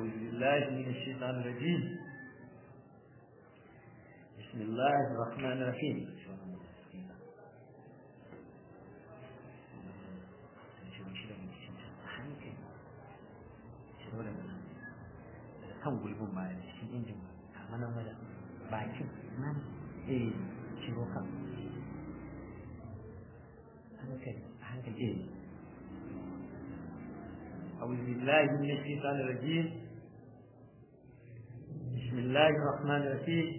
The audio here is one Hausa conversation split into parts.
أعوذ بالله من الشيطان الرجيم بسم الله الرحمن الرحيم kan gulbin ba da cikin injin a manan wajen bakin nan eh ciro kan hankali hankali eh أعوذ بالله من الشيطان الرجيم بسم الله الرحمن الرحيم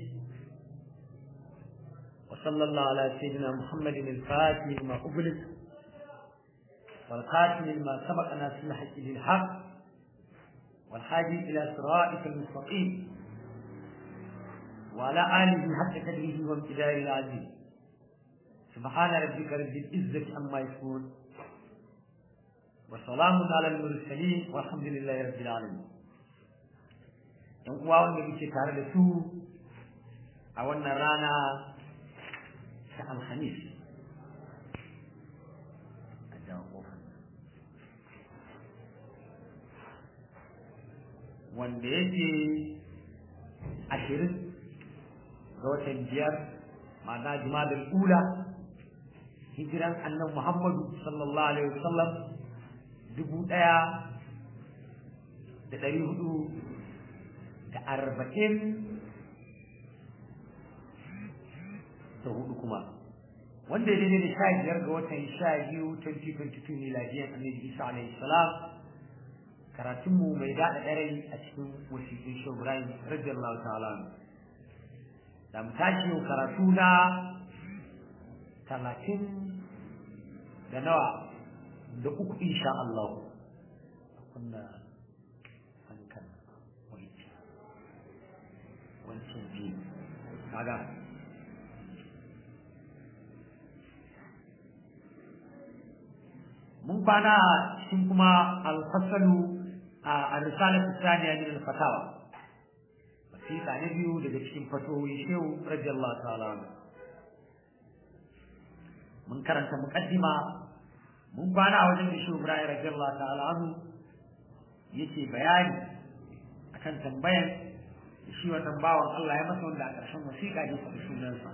وصلى الله على سيدنا محمد الفاتح لما أغلق والخاتم لما سبق ناس الحق بالحق والحاجي إلى صراطك المستقيم وعلى آله حق قدره وامتداره العزيز سبحان ربك رب العزة عما يصفون وسلام على المرسلين والحمد لله رب العالمين yan uwa wanda muke tare da su a wannan rana ta alhamis a jawo wanda yake ashirin ga watan biyar ma'ana jimadar ula hijiran annan muhammadu sallallahu alaihi wasallam dubu ɗaya da ɗari hudu da arba'in da hudu kuma wanda ya daidai da sha biyar ga watan sha biyu 2022 miladiyan annabi isa alaihi salam karatunmu mai daɗa ɗarai a cikin wasiƙin shi ibrahim radiyallahu ta'ala da mu tashi yau karatu na talatin da nawa da uku insha Allah kunna hankan wancan wancan biyu kaga mun kwana cikin kuma alfasalu a risalar tsaniya min al-fatawa wasiƙa na biyu daga cikin fatowi shehu radiyallahu ta'ala mun karanta muqaddima mun kwana a wajen da shi Ibrahim radiyallahu ta'ala anhu yake bayani akan tambayan da shi wannan bawan Allah ya masa wanda a ƙarshen wasiƙa ne faɗi sunansa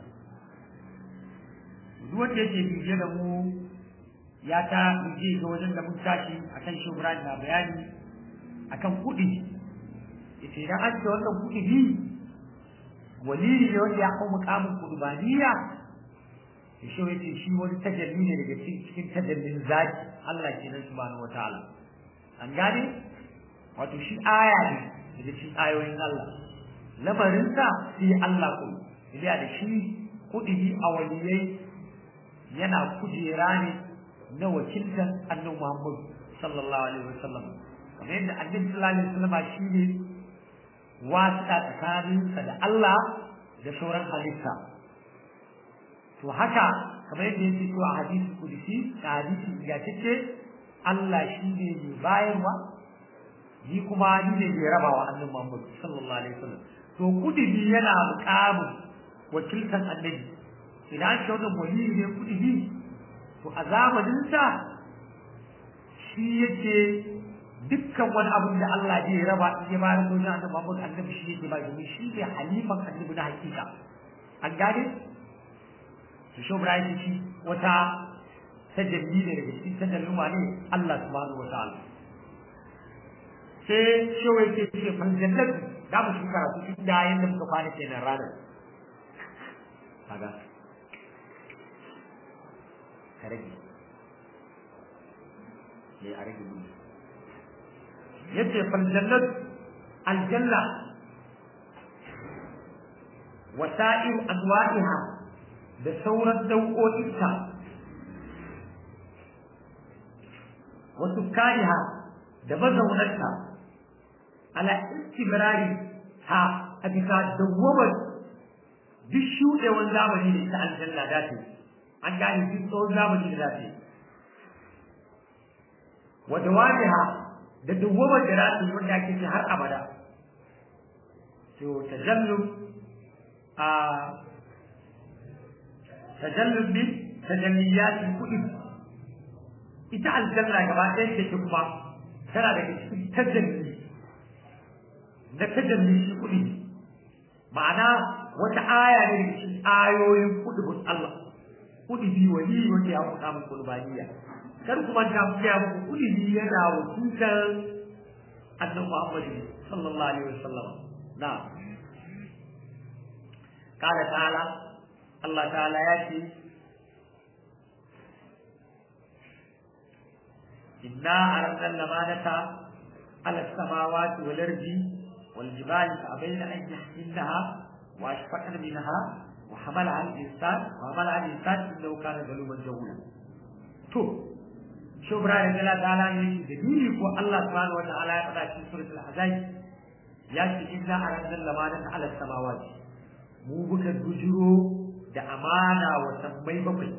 duk wanda yake bibiye da mu ya ta bije ga wajen da mun tashi akan shi Ibrahim na bayani akan kuɗi yace idan an ce wannan kuɗi bi wali ne wanda ya hau mukamin kurbaniya shi yace shi wani tajalli ne daga cikin tajallin zaki Allah kenan subhanahu wataala an gane wato shi aya ne daga cikin ayoyin Allah lamarin sa sai Allah ko idan da shi kudi a waliyai yana kujera ne na wakiltan annabi Muhammad sallallahu alaihi wasallam kamar yadda annabi sallallahu alaihi wasallam shi ne wasiƙa tsakaninsa da Allah da sauran halitta to haka kamar yadda yake cewa a hadisi kudusi da hadisi ingantacce Allah shi ne mai bayarwa ni kuma ni ne mai rabawa annabi Muhammad sallallahu alaihi wasallam to kudubi yana muƙamin wakiltan annabi idan shi wannan wali ne kudubi to a zamanin sa shi yake dukkan wani abin da Allah zai raba in ya bayar ko annabi Muhammad annabi shi yake ba domin shi ne halifan annabi na hakika an gane to shi Ibrahim shi wata tajalli ne daga cikin tajallin wane Allah subhanahu wa ta'ala sai shi wai ke ce fan jannat da mu shi karatu cikin da yanda muka fara kenan ranar kaga ka rage ne a rage gudu yace fan jannat aljanna wasa'ir anwa'iha da sauran dauƙoƙinta wasu kariha da mazaunarta ala istibrari ha a bisa dawwamar duk shuɗewar zamani da ita aljanna da ta an gane duk tsawon zamani da za ta wa dawamiha da dawwamar da za ta yi wanda ake ce har abada to tajallub a tajallub bi tajalliyatin kuɗi ita aljanna gaba ɗaya take kuma tana daga cikin tajalli na tajalli shi kuɗi ma'ana wata aya ne daga cikin ayoyin kudubun Allah kudi bi wani wanda ya faɗa muku kulbaniya kar kuma ta fiya muku kudi bi yana wakiltar annabi Muhammad sallallahu alaihi wasallam na قال تعالى الله تعالى ياتي إنا أردنا الأمانة على السماوات والأرض والجبال فأبين أن يحملنها وأشفقن منها وحملها الإنسان وحملها الإنسان إنه كان ظلوما جهولا تو شو برا رجل تعالى يجي دليل هو الله سبحانه وتعالى يقرأ في سورة الأحزاب يأتي إنا أردنا الأمانة على السماوات mu muka bujiro da amana wa sammai bakwai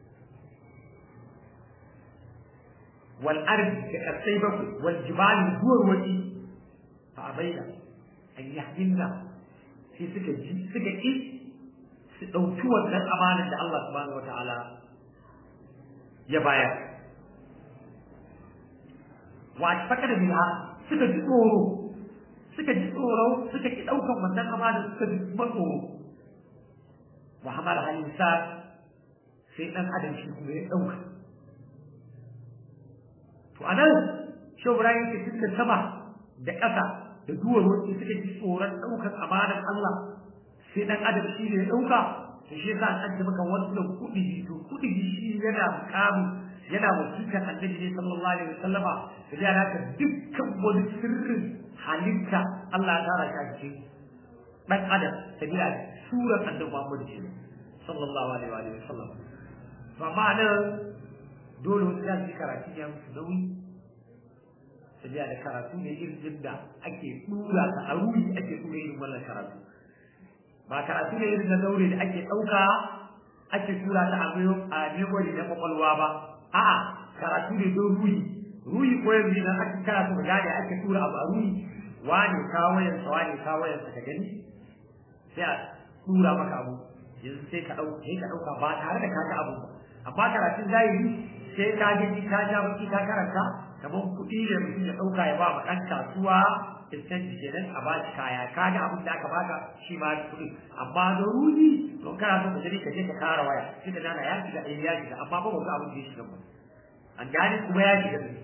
wal ardi da kasai bakwai wal jibali duwar wani fa abaina an yahmilna sai suka ji suka ki su ɗauki wannan amanar da Allah subhanahu wataala ya bayar wa fakar biha suka ji tsoro suka ji tsoro suka ki ɗaukan wannan amanar suka ji tsoro wa hamala al-insan sai dan adam shi kuma ya dauka to anan shi Ibrahim ke cikin sama da ƙasa da duwar wacce suka ji tsoron daukar amanar Allah sai dan adam shi ne ya dauka to shi yasa an ji maka wannan kudi to kudi shi yana kamu yana wasiƙar annabi ne sallallahu alaihi wasallama da ya raka dukkan wani sirrin halitta Allah ya tara shi dan adam sabila surar annabi Muhammad ce sallallahu alaihi wa sallam ba ma'ana dole wani zai karatu ya musu nauyi sabila da karatu ne irin da ake tura ta a ruhi ake tura irin wannan karatu ba karatu ne irin na daure da ake ɗauka ake tura ta a a memory na kwakwalwa ba a'a karatu ne don ruhi ruhi ko yanzu idan ake karatu ga gane ake tura abu a ruhi wane kawayensa wane kawayensa ka gani sai a tura maka abu yanzu sai ka ɗauka sai ka ɗauka ba tare da ka ga abu ba amma karatun zahiri sai ka ji ka ja baki ka karanta kamar kuɗi da mutum ya ɗauka ya ba ma ɗan kasuwa incentive kenan a ba shi kaya ka ga abin da aka baka shi ma kuɗi amma da ruhi don kana so ka je ka je ka kara waya shi da nana ya shiga eh ya shiga amma ba ga abin da ya shiga ba an gane kuma ya shiga ne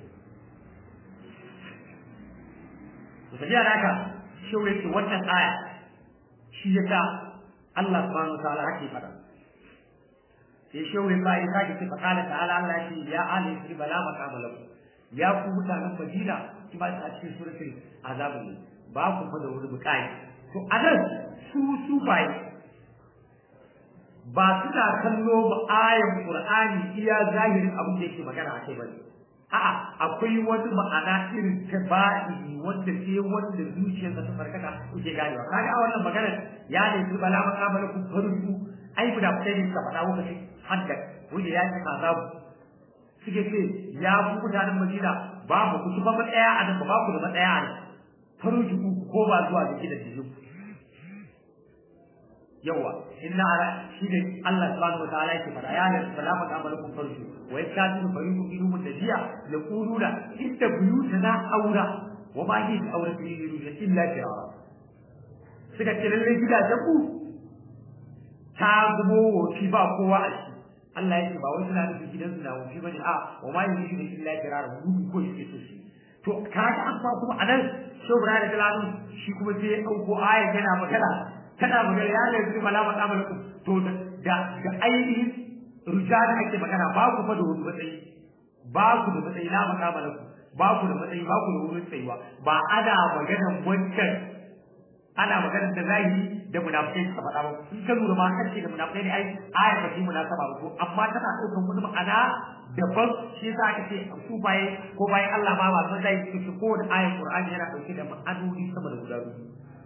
to tafiya da haka shi yake wannan aya shi ya sa Allah subhanahu wa ta'ala hake fada sai shehu ya ba ya sake ce fakala ta'ala Allah ya ce ya ali fi bala maqama lakum ya ku mutanen Madina ki ba ta cikin suratul azab ne ba ku fa da wani bukai to anan su su bai ba suna kallo ba ayan Qur'ani iya zahirin abin da yake magana akai bane a'a akwai wani ma'ana irin ta ba'i wanda sai wanda zuciyarsa ta farkata yake ganewa kaga a wannan magana ya ne su bala maqama lakum farzu ai da kai ne ka faɗa lokacin hadda wanda ya ci azabu suke ce ya ku mutanen Madina babu ku ba matsaya a nan ba ku da matsaya a nan faruji ku ko ba zuwa da gidan jikin yawa inna ara shi ne Allah subhanahu wa ta'ala yake fara ya ne bala fa kamar ku faruji wa yakadu fariqu minhum nabiyya yaquluna inna buyutana aura wa ma hi aura fi illa firara suka ce lalle gidajen ku ta zubo wofi ba kowa a shi Allah ya ce ba wai suna nufin gidansu na wofi bane a wa ma yi shi da illa kirara gudu ko shi so shi to kaga an ba kuma anan shobra da kalanun shi kuma sai ya dauko ayat yana magana kana magana ya ne su bala ba kamar ku to da da ainihin rujada ake magana ba ku fa da wani matsayi ba ku da matsayi na makamala ku ba ku da matsayi ba ku da wurin tsayuwa ba ana maganan wancan ana magana da zahiri da munafikai suka faɗa ba in ka lura ma kace da munafikai ne ai ayar ba shi munasaba ba ko amma tana ɗaukar wani ma'ana daban shi yasa aka ce su baye ko bayan Allah ma ba san zai su ko da ayar Qur'ani yana ɗauke da ma'anoni sama da guda biyu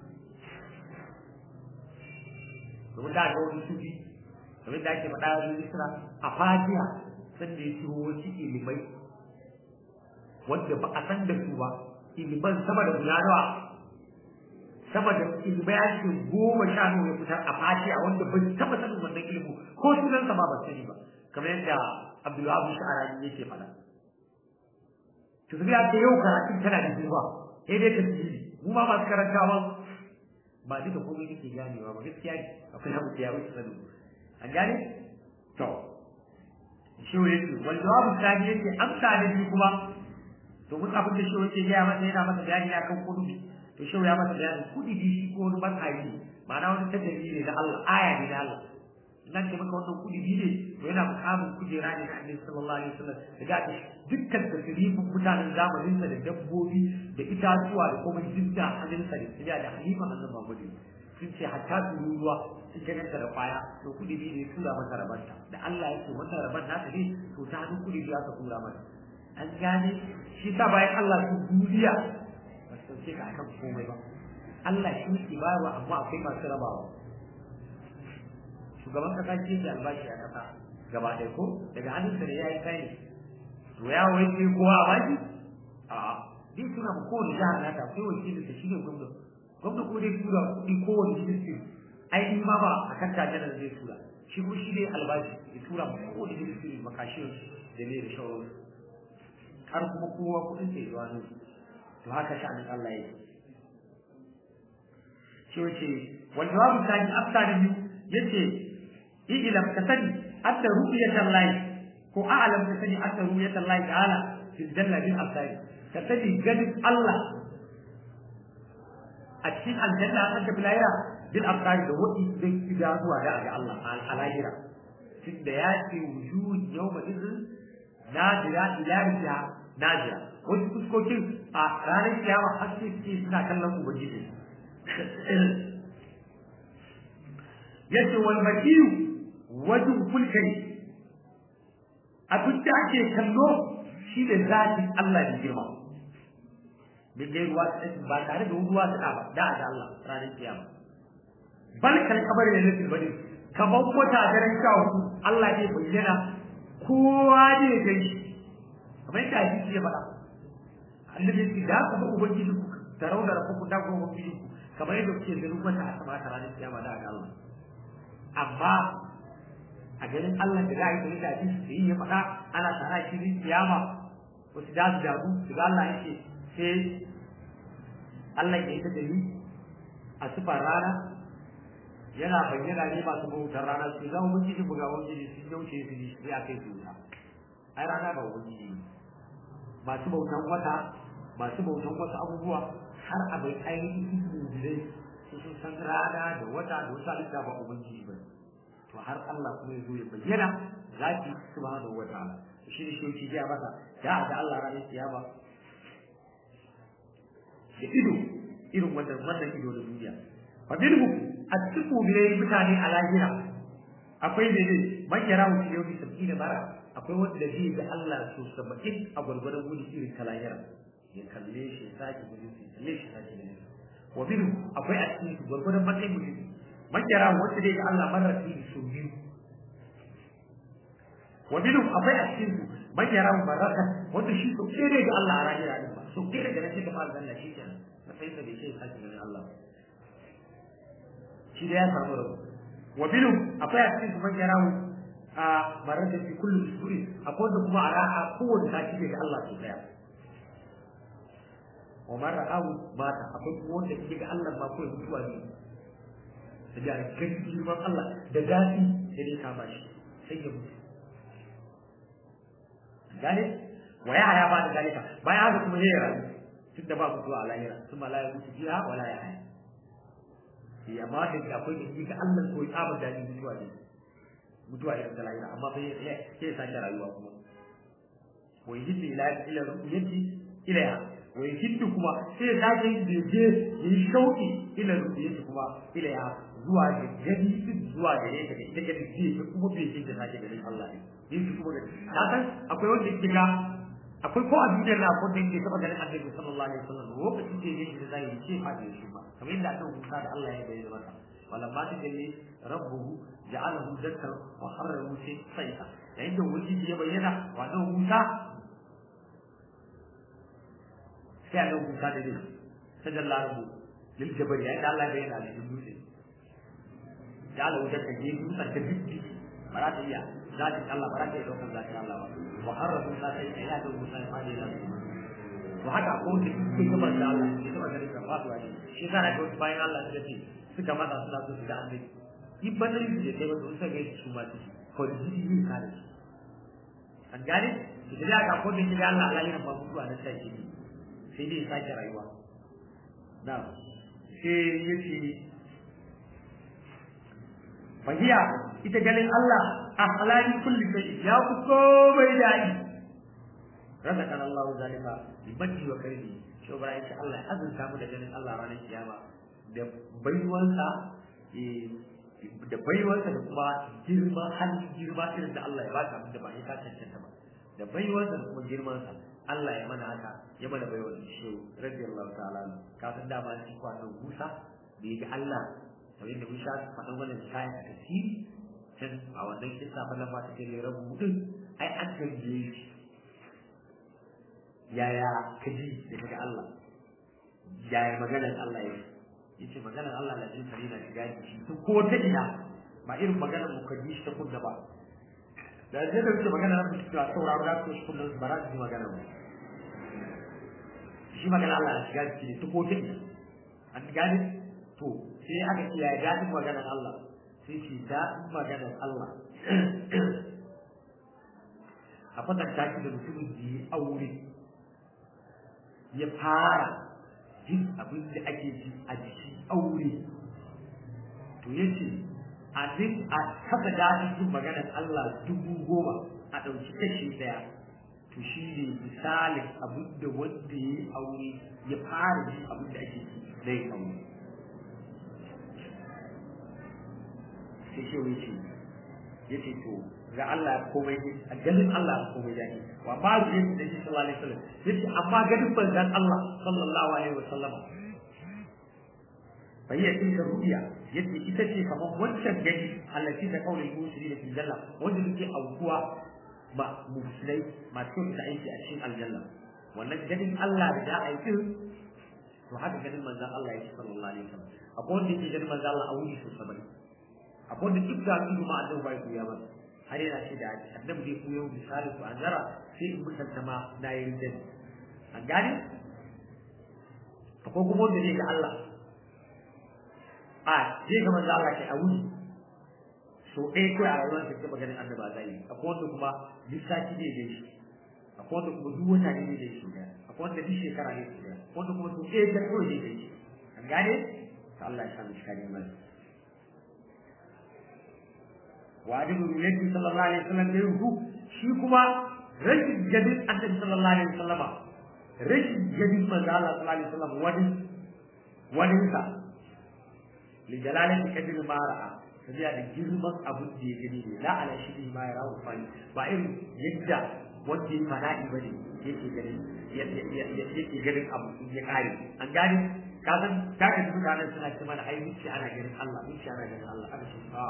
domin da ga wani sufi kamar da ake faɗa da Isra a Fatiha sun da ya ciro wasu ilimai wanda ba a san da su ba iliman sama da guda nawa sama da ilbayatin goma sha nawa ya fitar a fatiha wanda ban taba sanin wannan ilimi ko sunan sa ma ban sani ba kamar yadda Abdullahi Sha'arani yake faɗa to sai ta yau karatun tana da zuwa sai dai tasiri mu ma masu karantawa ba duka komai nake ganewa ba gaskiya ne akwai abu da ya wuce sanu an gane to shi ne yake wal jawabu tsani yake amsa da shi kuma to mun abin da shi yake gaya masa yana masa bayani akan kudi to shi ya masa bayani kudi bi shi ko wani banhayi ne ma'ana wani tajalli ne da Allah aya ne da Allah nan ce maka wannan kudi bi ne to yana mukamin kujera ne da Annabi sallallahu alaihi wasallam daga ta dukkan tasirifin mutanen zamanin sa da dabbobi da itatuwa da kuma jinta hannun sa da tsiya da halima annabi Muhammad sun ce hatta su ruwa sun ganta da kwaya to kudi bi ne tura mata rabanta da Allah yake wannan raban naka ne to ta hannun kudi bi aka tura mata an gane shi sa bayan Allah su duniya ba su sauke ka akan komai ba Allah shi ke bayarwa amma akwai masu rabawa shugaban kasa ce ke albashi a kasa gaba ɗaya ko daga hannunsa da ya yi kai to ya wai sai kowa a baki a'a zai tuna ma kowane jihar nata akwai wakilin da shi ne gwamna gwamna ko dai tura kuɗi kowane ministry ai in ma ba a kan tajanar zai tura shi kuma shi ne albashi ya tura ma kowane ministry makashin da ne da shawararsu har kuma kowa kudin sai zuwa nan to haka sha'anin Allah yake shi wace wal jawabu tani afta da biyu yace ilam ka sani hatta ru'yatan lahi ko a'lam ka sani hatta ru'yatan lahi ta'ala fil janna bil absari ka sani ganin Allah a cikin aljanna an ta bilayra bil absari da wadi zai fida zuwa da ga Allah al-alayra tunda ya ce wujuhun yawma idhin nadira ila rijiya nadira wasu fuskokin a ranar kiyama har sai suke suna kallon ubangiji yace wal makiyu wajin fulkari abin da ake kallo shi da zatin Allah da girma min dai ruwa ba tare da ruwa ta ba da da Allah ranar kiyama bal kal kabar da nake bane kamar wata daren sha Allah ne bayyana kowa ne ya gani kamar yadda hadisi ya faɗa annabi ya ce da ka ba ubangiji ku tarau da rafu da ku ubangiji ku kamar yadda kuke ganin wata a sama ta ranar kiyama da ga Allah amma a ganin Allah da za a yi da hadisi da yi ya faɗa ana tara shi ne kiyama wasu da su damu su ga Allah yake sai Allah ya yi ta dali a sifar rana yana bayyana ne masu bautar rana su zama ubangiji buga ubangiji sun yauce su ji sai a kai su wuta ai rana ba ubangiji ne masu bautan wata masu bautan wasu abubuwa har a bai ainihin mubilai su sun san rana da wata da wasu halitta ba ubangiji ba to har Allah kuma ya zo ya bayyana zaki subhanahu wa ta'ala shi ne shi ya masa da da Allah ranar kiyama da ido irin wannan wannan ido da duniya fa bilhu atiku bilai mutane a lahira akwai ne ne man yara mu yau bi sabina bara akwai wanda zai ga Allah so saba'in a gwargwadon wuri irin ta lahira ya kalle shi sake gudun shi kalle shi sake gudun wa minhu akwai a cikin gwargwadon matsayin mutum man yara wanda zai ga Allah marar fi so biyu wa minhu akwai a cikin man yara maraka wanda shi so kere ga Allah a lahira din ba so kere ga nake da mal zanna shi kenan matsayin da bai sai sake gudun Allah shi da ya samu rabu wa minhu akwai a cikin man yara a marar da fi kullu usbu'i akwai da kuma a ra'a kowace sati ne ga Allah su daya wa mara awu mata akwai kuma wanda ke ga Allah ba kawai mutuwa ne da ga gani girman Allah da daɗi da ne kama shi sai ya mutu gane wa ya haya ba da zalika bayan haka kuma zai rayu tunda ba mutuwa a lahira sun ba la ya mutu fiha wala ya haya eh amma da akwai da ga Allah ko ya tsaba daɗi mutuwa ne mutuwa irin ta lahira amma bai sai sake rayuwa kuma wa yajid ila ila ru'yati ilaiha wa yajid kuma sai sake je yi shauki ila ru'yati kuma ilaiha zuwa ga gani zuwa ga ne daga ita gani ji kuma bai ji da sake ganin Allah ne yin kuma ga ka san akwai wanda yake ga akwai ko a duniyar na ko da yake taba ganin Annabi sallallahu alaihi wasallam lokacin da yake da zai ce fa da shi ba kamar yadda aka hukunta da Allah ya bayyana masa ولما تجلي ربه جعله ذكر وحرر موسى صيحا عند وجود يبين وانه موسى كان موسى دليل تجلى ربه للجبل يعني الله بين عليه موسى جعله ذكر جيد موسى كذب مرات إياه ذات الله مرات يدوك ذات الله وحرر موسى صيحا يا موسى ما to haka ko da suke gabar da Allah ke taba ganin ka faduwa ne shi yasa da wasu bayan Allah suka ce suka matsa suna so su ga annabi in badarin su da kai ba su suka ga su ma su ko da jiki yin kare su an gane su da aka ko da shi Allah Allah yana ba mutuwa na sai shi sai dai sake rayuwa na sai yace fahiya ita ganin Allah a halali kulli shay ya ku komai dadi razaqana Allah zalika bi badi wa karimi shi ba ya Allah ya azurta mu da ganin Allah ranar kiyama da baiwansa da baiwansa da kuma girma halin girma irin da Allah ya ba ta da ba ya cancanta ba da baiwansa da kuma girmansa Allah ya mana haka ya mana baiwa da shi radiyallahu ta'ala kafin da ba shi kwanan Musa da ya ga Allah kamar yadda mun sha faɗan wannan kayan a tasiri can a wannan kisa falon ba ta ke lera mutum ai an tambaye shi yaya ka ji da kaga Allah yaya maganar Allah ya yace maganar Allah na jin sare na shiga shi to ko ta ina ba irin maganar mu ka ji shi ta kunna ba da zai da wuce maganar mu ta sauraro da ko shi kullum ba za su ji maganar mu shi maganar Allah na shiga shi ta ko ta ina an gane to sai aka ce ya daɗin maganar Allah sai ce daɗin maganar Allah a kwatanta shi da mutumin da ya aure ya fara jin abin da ake ji a jikin aure to ya ce a duk a kasa daɗin jin maganar Allah dubu goma a ɗauki kashi ɗaya to shi ne misalin abin da wanda ya yi aure ya fara jin abin da ake ji na yin aure sai shi wai ce ya ce to ga Allah komai a ganin Allah komai ya ne wa ba su yin da shi sallallahu alaihi wasallam ya ce amma ganin banzan Allah sallallahu alaihi wasallam bai ya ce rubiya yace ita ce kamar wancan gani allati ta kaulin musuli da janna wanda take aukuwa ba musulai masu da aiki a cikin aljanna wannan ganin Allah da ya aiki to haka ganin manzon Allah yake sallallahu alaihi wasallam akwai wanda yake ganin manzon Allah a wuri sosai akwai da duk da su ma annabi bai kuya ba har yana ce da annabi zai kuya misali su anzara sai in mutunta ma na yi rinjin an gane akwai kuma wanda zai ga Allah a zai ga manzo Allah ke a wuri so ɗaya kawai a rayuwar da ta maganin annabi a zai akwai wanda kuma lissafi ne da shi akwai wanda kuma duk wata ne da shi akwai wanda duk shekara ne da akwai wanda kuma so ɗaya ta kawai ne da shi an gane ta Allah ya sa mu shi kare mana وعدم النبي صلى الله عليه وسلم غيره shi kuma rashin jadin annabi sallallahu alaihi wasallam rashin jadin manzo Allah sallallahu alaihi wasallam wani wani sa li jalalati kadir ma ra'a sabiya da girman abun da ya gani ne la ala shi ma ya rawu fani ba irin yadda wanda ya fada'i bane yake gani yake ganin abu ya kare an gane ka san ka ga mutanen suna cewa ai wuce ana ganin Allah wuce ana ganin Allah aka ce a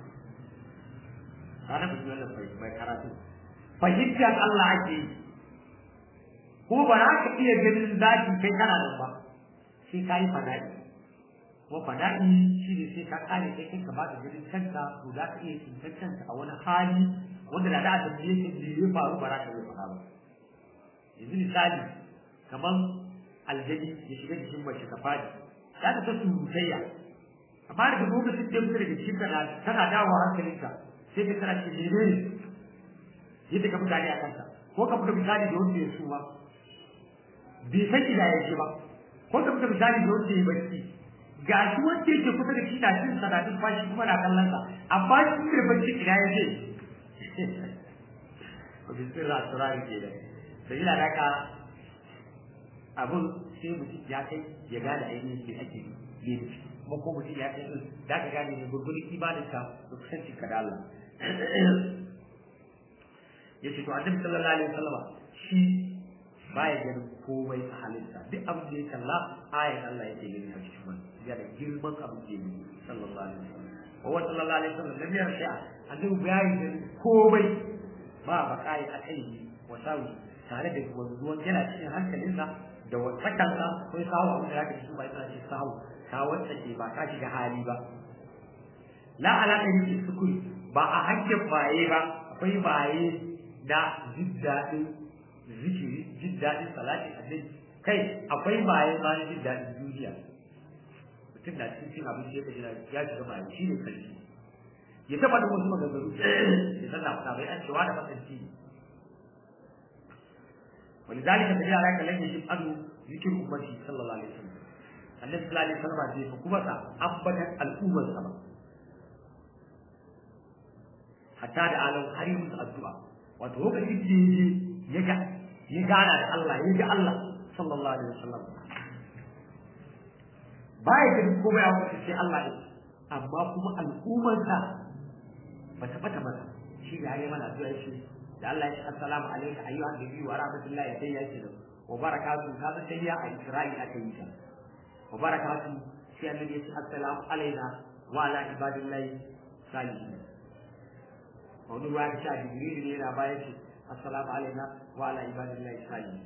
kana ba wannan mai karatu fahimtar Allah ake yi ko ba za ka iya ganin zaki kai kana nan ba sai ka yi fada'i ko fada'i shi ne sai ka kare kai kai ka ba ka ganin kanka to za ka iya tsintar kanka a wani hali wanda da da a tambaye ka me ya faru ba za ka iya faɗa ba yanzu misali kamar aljani ya shiga jikin mace ka fadi za ka ta surutayya amma daga lokacin da ya fita daga cikin kana tana dawowa hankalinka sai ka tana cikin mene ne yadda ka mutane a kansa ko ka fita misali da wanda ya suma bai san ina ya ce ba ko ka fita misali da wanda ya bacci ga shi wanda yake kusa da shi na cin sanadin fashi kuma na kallon sa amma shi da bacci ina ya ce ko bi sirra turari ke da da ina da ka abun sai mutum ya kai ya gane ainihin ke ake yi kuma ko mutum ya kai da ka gane ne gurgurin imaninka da kusancin ka da Allah ya ce to annabi sallallahu alaihi wasallam shi baya ganin komai a halitta duk abin da ya kalla ayan Allah yake gani a cikin man ya da girman abin da yake sallallahu alaihi wasallam wa wa sallallahu alaihi wasallam lam yarsha annabi baya ganin komai ba bakai a kai wa sawi tare da wanzuwan yana cikin hankalinsa da wasakansa ko ya sawo abin da zaka ji ba ina ce sawo ka wacce ke ba ka shiga hali ba la alaƙa yake sukuri ba a hakkin baye ba akwai baye na jin daɗin zikiri jin daɗin salati annabi kai akwai baye ma na jin daɗin duniya mutum na cikin cin abinci ya kaji ya shiga baye shi ne sarki ya taɓa da wasu maganganu ya san na bai an cewa da matsanci ne ولذلك تجي عليك لن يجب أنه ذكر أمتي صلى الله عليه وسلم النبي صلى الله عليه وسلم في حكومة أبدا الأمة السبب حتى da alau har yi musu addu'a wato lokacin da yaje ya ga ya gana da Allah ya ga Allah sallallahu alaihi wasallam baya da ko bai abu sai Allah ne amma kuma al'ummar sa ba ta bata masa shi da yayi mana addu'a shi da Allah ya ce assalamu alayka ayyuhan nabiyyu wa rahmatullahi sai ya ce wa barakatuhu kaza sai ya a Isra'il aka yi ta wa barakatuhu sai annabi ya ce assalamu alayna wa ala ibadillahi salihin wani ruwa ya sha jibril ne yana bayan shi assalamu alaina wa ala ibadillahi salihin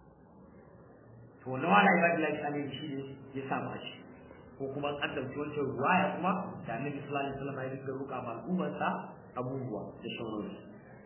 to wannan wa ala ibadillahi salihin shi ne ya samu a shi ko kuma an dauki wancan ruwaya kuma da annabi sallallahu alaihi wasallam ya rika roƙa ma al'ummarsa abubuwa da shawarwari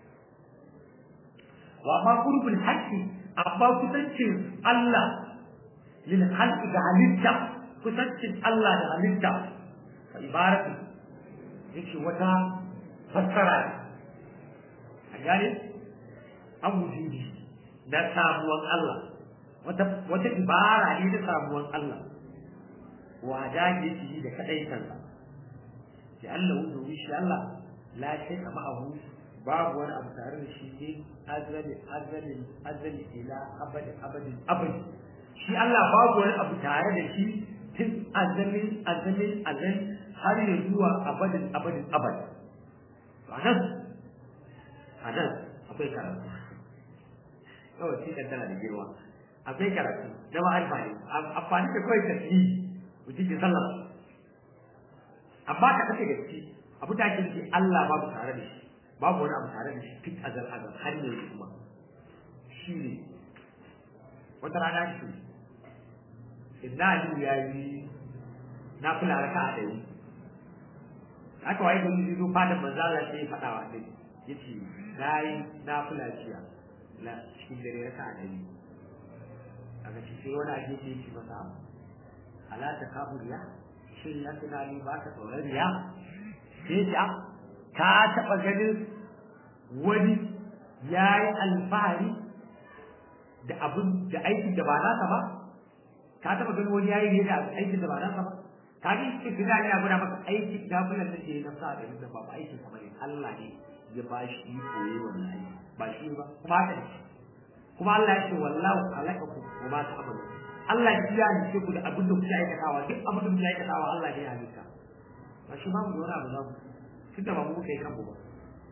wa ma qurbul haqqi amma kusancin Allah lil khalqi ga halitta kusancin Allah da halitta fa ibaratu yake wata fassara ne a gane an wujudi na samuwan Allah wata wata ibara ne na samuwan Allah wa da yake da kadai kansa sai Allah wuce shi Allah la shay ma'ahu babu wani abu tare da shi ne azali azali azali ila abadi abadi abadi shi Allah babu wani abu tare da shi tun azalin azalin azal har ya zuwa abadin abadin abadi to anan anan akwai karatu kawai shi kan tana da girma akwai karatu na ba alfani amfani da kawai tafi mutum ke sallah amma ka kace gaske abu da ake nufi Allah babu tare da shi babu wani abu tare da shi fit azal azal har yanzu kuma shi ne wata rana shi inna aliyu ya yi na kula raka a ɗari aka waye gani zai zo fadin manzo Allah sai ya faɗa wa dai yace nayi na kula jiya na cikin dare raka a ɗari aka ce sai wani ake ce shi masa ala ta kafu riya shin ya tunani ba ka tsoron riya sai ta ka taɓa ganin wani ya yi alfahari da abin da aikin da ba nasa ba ka taɓa ganin wani ya yi da aikin da ba nasa ba ka ga shi kida ya gura maka aikin da bulan da ke na sa da inda ba ba aikin kamar Allah ne ya ba shi iko yayi wannan aiki ba shi ba kuma haka ne kuma Allah ya ce wallahu khalaqakum wa ma ta'malun Allah ya yi ku da abin da kuke aikatawa duk abin da kuke aikatawa Allah ne ya halitta ba shi ba mu da wani abu za mu tunda ba mu kai kanmu ba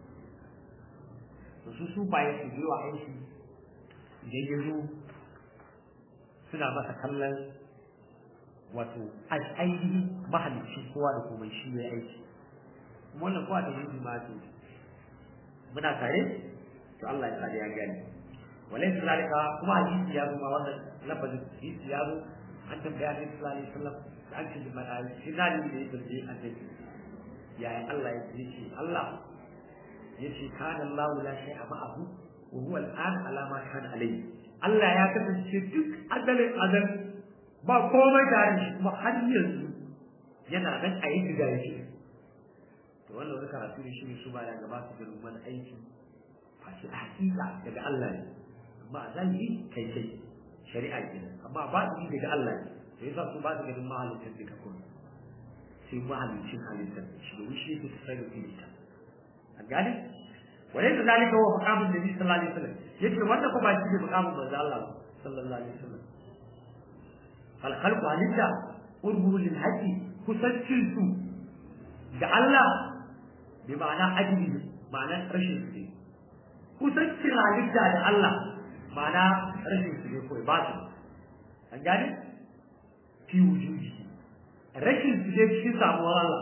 to su su baye su yi wa aiki da ya zo suna masa kallon wato ainihin mahalicci kowa da komai shi ya aiki wannan kowa da yin ma ce muna tare to Allah ya tsare ya gani walai su zalika kuma hadisi ya zo ma wannan lafazin hadisi ya zo an tambaya ne sallallahu alaihi wasallam da an ce da shi zalimi da yake da annabi yaya Allah ya ce Allah yace kana Allah la shay'a ma'ahu wa huwa al'an ala ma kana alayhi Allah ya kasance duk azalin azal ba komai tare shi kuma har yanzu yana nan a yi da yake to wannan wani karatu da shi ne su baya gaba su da mana aiki fashi a hakika daga Allah ne amma a zahiri kai kai shari'a kenan amma ba su daga Allah ne to yasa su ba su ganin mahalicin duka kuma sai mahalicin halittar shi da shi su sai da ta an gane وليس ذلك هو مقام النبي صلى الله عليه وسلم يجري وانا كما يجري مقام الله صلى الله عليه وسلم فالخلق عليك قربه للحج كسجل سو جعل بمعنى أجل معنى رشد سي كسجل عليك da Allah ma'ana rashin su ne kawai ba su an gane fi wujudi rashin su ne cikin samuwar Allah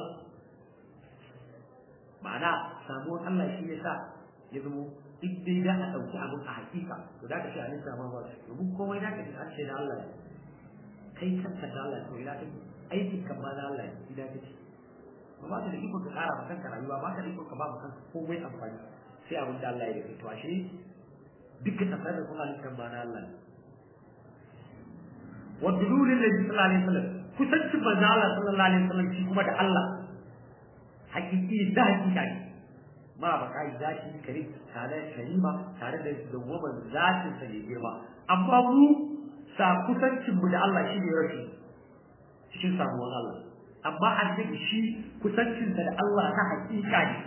ma'ana samuwar Allah shi ne sa ya zamo duk dai da a ɗauki abin a hakika to da ka ce halitta ma ba su domin komai da ka ce an ce da Allah ne kai kanka da Allah to ina take aikin kan ma da Allah ne ina take ba ba ka da iko ka ƙara ma kanka rayuwa ba ka da iko ka ba ma kanka komai amfani sai abin da Allah ya yi to ashe duka tasarrufin halittar ma na Allah ne wa dululin nabi sallallahu alaihi wasallam kusancin manzo Allah sallallahu alaihi wasallam shi kuma da Allah hakiki da hakika ne ma ba kai zaki kare tare karima tare da dawwaman zatin sa ne girma amma mu sa kusancin mu da Allah shi ne rashi cikin samuwar Allah amma annabi shi kusancin sa da Allah na hakika ne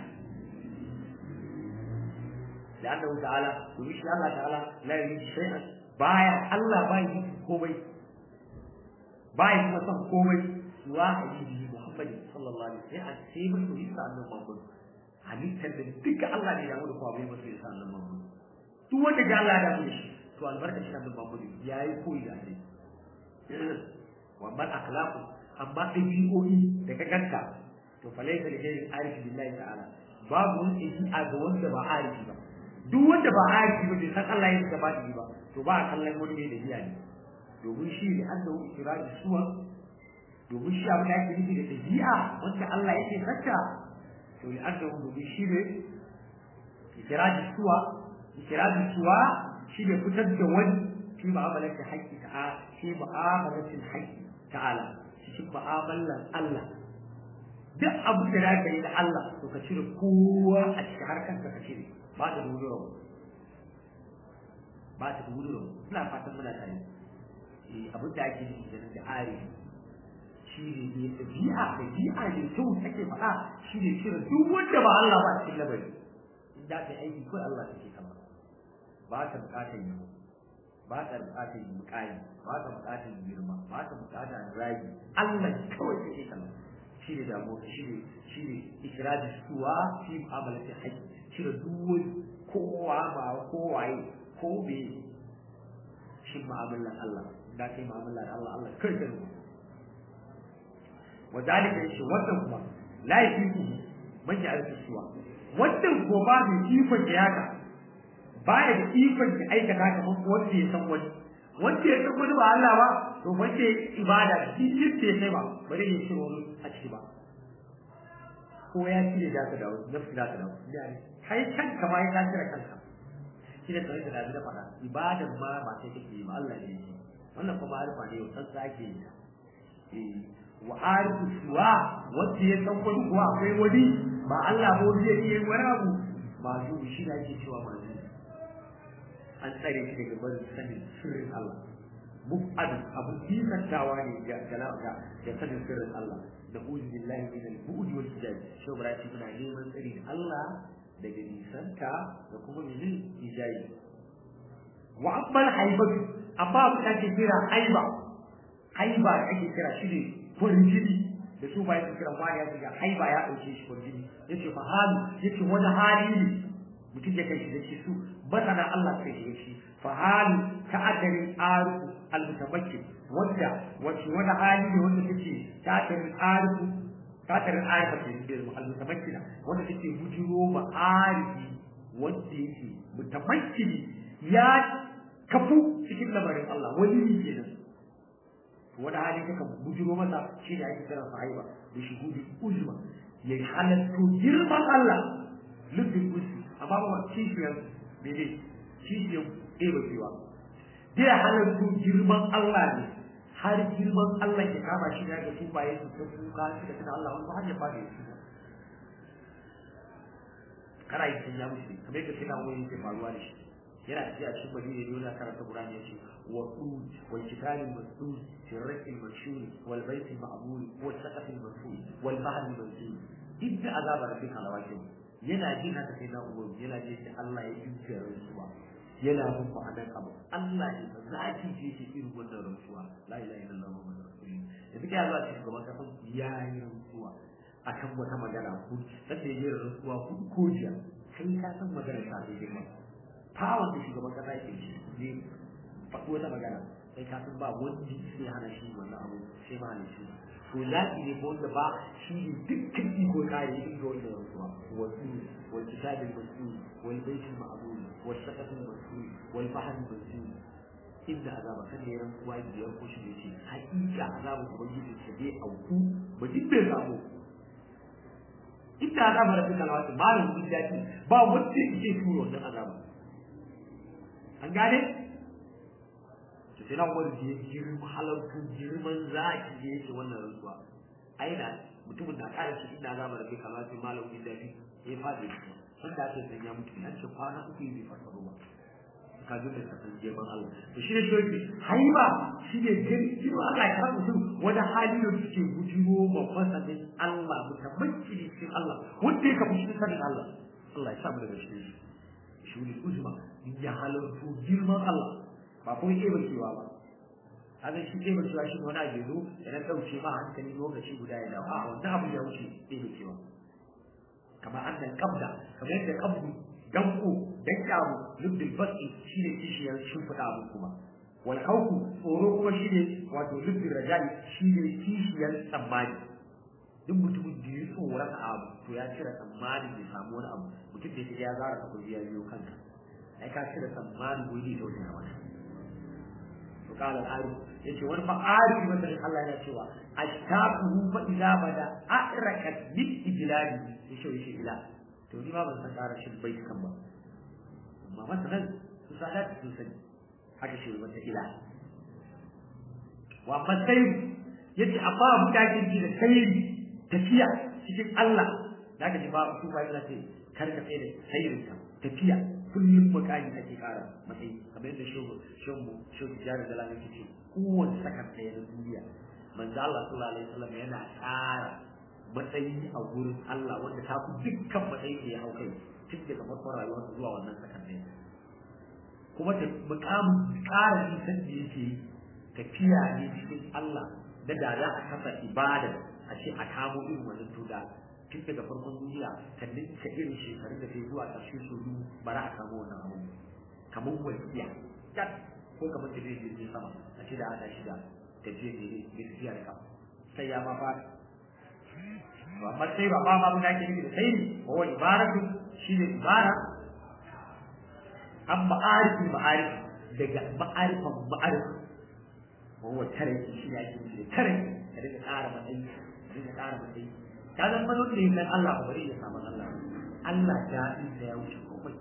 لأنه تعالى ومش الله تعالى لا يريد شيئا بايع الله بايع كومي بايع مثلا كومي سوى حبيبه محمد صلى الله عليه وسلم سيما يريد أن محمد halittar da duka Allah ne ya mu da kuma bai masu yasa Allah mamu duk wanda ga Allah ya mu shi to albarka shi Allah mamu yayi koyi da shi wa man akhlaqu amma dabi'o'i da ka ganta to falaysa li ghayri arif billahi ta'ala babu wani a ga wanda ba arifi ba duk wanda ba arifi ba bai san Allah ya gaba da ba to ba a kallon wani mai dabi'a ne domin shi ne an da ikirari suwa domin shi abin da ake nufi da dabi'a wanda Allah yake saka to li an da domin shi ne ikirari suwa ikirari suwa shi ne fitar da wani fi mu'amalar da haƙƙi ta'a fi mu'amalar da haƙƙi ta'ala cikin mu'amalar Allah duk abu da za ka yi da Allah to ka cire kowa a cikin harkar ka cire ba ta dudura ba ta dudura ina fatan muna tare eh abin da ake nufi kenan da are shi ne ne tabi'a da bi'a ne to take faɗa shi ne cire duk wanda ba Allah ba cikin labari in da ka aiki ko Allah take kama ba ta bukatar yi ba ta bukatar yi muƙayi ba ta bukatar girma ba ta bukatar ragi Allah kawai take kama shi ne damuwa shi ne shi ne ikiraji suwa fi mu'amalati haƙƙi cire duk kowa ba kowaye ko be shi mu'amalan Allah da kai mu'amalan Allah Allah kai kai wadalika shi wannan kuma la yafiku man ya'rifu suwa wannan ko ba da ikon da yaka baya da ikon da aikata kamar wanda ya san wani wanda ya san wani ba Allah ba to wanda ibada shi yake sai ba bari ya shiro a ciki ba ko ya cire da ka dawo nafsi da ka dawo kai kanka ma ya cire kanka shi ne tare da dabi da fada ibadan ma ba sai kake yi ba Allah ne shi wannan kuma arifa ne san sa ake yi eh wa arifu suwa wanda ya san wani kuwa akwai wani ba Allah ba wani yake wani abu ba su shi da ake cewa ba an tsare shi daga barin sanin sirrin Allah mubadu abu kisantawa ne ga galaka da sanin sirrin Allah da uzu billahi min al-bu'd wal hijab shi bara shi muna neman tsari da Allah daga nisanta da kuma mene hijabi wa amma haibatu amma abu da ake kira haiba haiba da ake kira shi ne kurjini da su ba yake kira wani ya ce haiba ya dauke shi kurjini yace fa hali yace wani hali ne mutum ya kai shi da shi su masana Allah kai shi shi fa hali ta'atarin arifu al-mutamakkin wanda wace wani hali ne wanda take ta'atarin arifu ta'atarin arifu ke da al-mutamakkina wanda take bujiro ma arifi wanda yake mutamakkini ya kafu cikin lamarin Allah wani ne kenan wani hali kaka bujiro masa shi da ake kira sahiba da shuhudi uzma ya halatto girman Allah lubbin usi amma ba kishiyar mene kishiyar ɗeba cewa zai halartu girman Allah ne har girman Allah ya kama shi da ga su baye su ta kuka su da tana Allah wani hanyar ba da yake kana yi sun ya mushi kamar yadda kina wani yake faruwa da shi yana tafiya a cikin madina ne yana karanta Qur'ani yace wa qud wal kitabil masdud fi ar-rakil mashhur wal bayt al-ma'mur wal saqaf al-marfu wal bahr al-mawjud idda azab rabbika lawaqi yana jin haka sai na ubangi yana jin da Allah ya yuce rantsuwa yana bin ma'anar abu Allah ne ba za ki ce shi irin wannan rantsuwa la ilaha illallah muhammadur rasulullah da kike zuwa cikin gaban kafin ya yi rantsuwa akan wata magana ku sai ya yi rantsuwa ku ko jiya kai ka san magana ta da girma tawon da shugaban kasa yake shi ne faɗi wata magana sai ka san ba wanda sai hana shi wannan abu sai ma ne shi to lafi ne ko wanda ba shi ne dukkan iko kare yin ga wannan rantsuwa wasu wal kitabil mas'ul wal baitul ma'mur wal saqafil mas'ul wal bahr mas'ul inda azaba kan ne rantsuwa da ya ko shi ne ce hakika azaba ubangiji ta dai auku ba duk bai samu inda azaba da fika lawati malam bin dace ba wanda yake turo wannan azaba an gane sai na wani da ya girma halartu girman zaki da yake wannan rantsuwa ai da mutumin da ƙara shi ina zama da kai kamar sai malam bin dafi ya fadi sun da ake sanya mutu an ce kwana uku bai farfado ba ka ji da kasan jeban Allah to shi ne shoki haiba shi ne girma Allah ya kama mutum wani hali da suke gujiwo babban sanin Allah mutabbaci ne cikin Allah wanda ya kafa shi sanin Allah Allah ya sa mu daga shi shi ne uzma ya halartu girman Allah ba kuma ke bacewa ba haka shi ke bacewa shi wani abu zo da na ɗauke ma hankali lokaci guda ya dawo a wannan abu ya wuce ke bacewa kamar annan kabda kamar yadda kabdu danko dan kyamu lubbil basi shine kishiyar shimfiɗa abu kuma wal khawfu tsoro kuma shine wato lubbil rajali shine kishiyar tsammani duk mutumin da ya tsoron abu to ya cire tsammani ya samu wani abu mutum da ya zara ka kuji ya biyo kanka ai ka cire tsammani gobe da wajen wata to qala al-arif yace wani fa arifi wanda Allah yana cewa ashtaquhu fa idza bada akrakat min ijlali yace yace ila to ni ma ban san ƙara shin bai kan ba amma masalan su sadat sun sani haka shi wata ila wa amma sai yace amma abu da ake ji da sayri tafiya cikin Allah da ka ji ba su ba yana ce kar ka tsaye da sayrin ka tafiya kullum makani ake ƙara matsayi kamar yadda shogo shogo shogo jari da lamin ce kowace sakar ɗaya na duniya manzo Allah sallallahu alaihi wasallam yana ƙara matsayi a gurin Allah wanda ta fi dukkan matsayi da ya hau kai tun daga farkon rayuwarsa zuwa wannan sakan ɗaya kuma ta mukamin ƙara nisan da yake yi tafiya ne cikin Allah da da za a kasa ibada a ce a kamo irin wannan tuda tun daga farkon duniya ta ninka irin shekarun da ta yi zuwa ƙarshe su biyu ba za a kamo wannan abu kamar wasiya ko kamar tafiya jirgin sama a ce da ana shiga tafiya ne mai tafiya da kafa sai ya ma fara to amma sai ba ba ma mun ake nufi da sai ne wa wani ibaratu shi ne ibara an ma'arifi ma'arifi daga ma'arifan ma'arifi wa wa tare shi ne ake nufi da tare ka dinga ƙara matsayi ka dinga ƙara matsayi ka zan mazo da yin Allah ba bari ya samu Allah Allah daɗin da ya wuce komai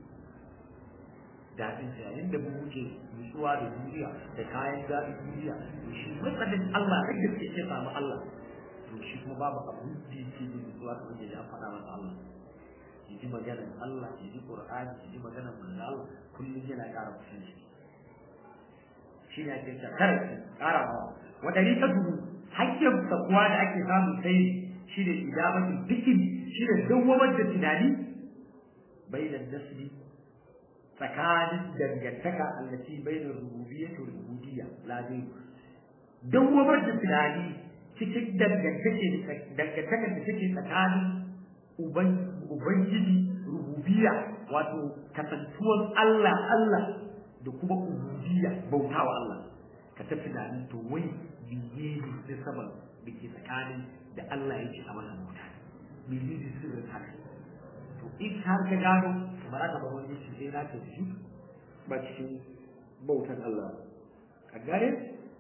daɗin sa yayin da mu wuce nutsuwa da duniya da kayan daɗin duniya to shi matsalin Allah da gaske ya samu Allah to shi kuma babu abu da yake da nutsuwa da wanda ya faɗa masa Allah ya ji maganar Allah ya ji Qur'ani ya ji maganar manzo Allah kullum yana ƙara kusanci shi ne ake ta kare ƙara ma wa dariqatu hakkin takwa da ake samu sai shi ne idabatu dikri shi ne dawwamar da tunani bainan nasbi tsakanin dangantaka allaci bainar rububiyyah da ubudiyya la dai dawwamar da tunani cikin dangantake dangantakar da take tsakanin ubangiji rububiyya wato kasantuwar Allah Allah da kuma ubudiyya bautawa Allah ka ta tunanin to wai biye ne da saban da ke tsakanin da Allah yake a wannan bauta mene ne sirrin haka to in har ka gano ba za ka ba wani shi sai na ta shi ba cikin bautan Allah ka gane